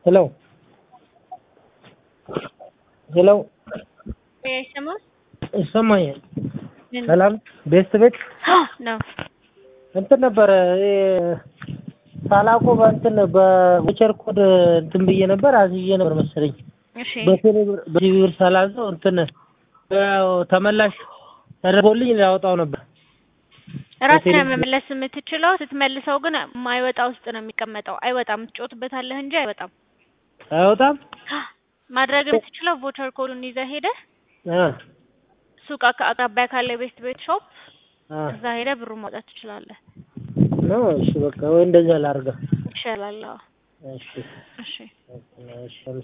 ሄሎ ሄሎ አይሰማም? ይሰማኛል። ምን? ሰላም ቤስት ቤት ነው እንትን ነበረ ይሄ ሳላቆ በእንትን በቮቸር ኮድ እንትን ብዬ ነበር አዝዬ ነበር መሰለኝ እሺ በቴሌ ብር በቴሌ ብር ሳላዘው እንትን ያው ተመላሽ ተደርጎልኝ ላወጣው ነበር። ራስህ በቴሌ- መመለስ የምትችለው ስትመልሰው ግን ማይወጣ ውስጥ ነው የሚቀመጠው። አይወጣም። ትጮትበታለህ እንጂ አይወጣም። አይወጣም ማድረግ የምትችለው ቮቸር ኮዱን ይዘህ ሄደህ አ ሱቅ አካ- አቅራቢያ ካለ ቤስት ቤት ሾፕ አ እዛ ሄደህ ብሩን ማውጣት ትችላለህ። ነው እሺ በቃ ወይ እንደዛ ላድርገው። ይሻላል። አዎ። እሺ እሺ እሺ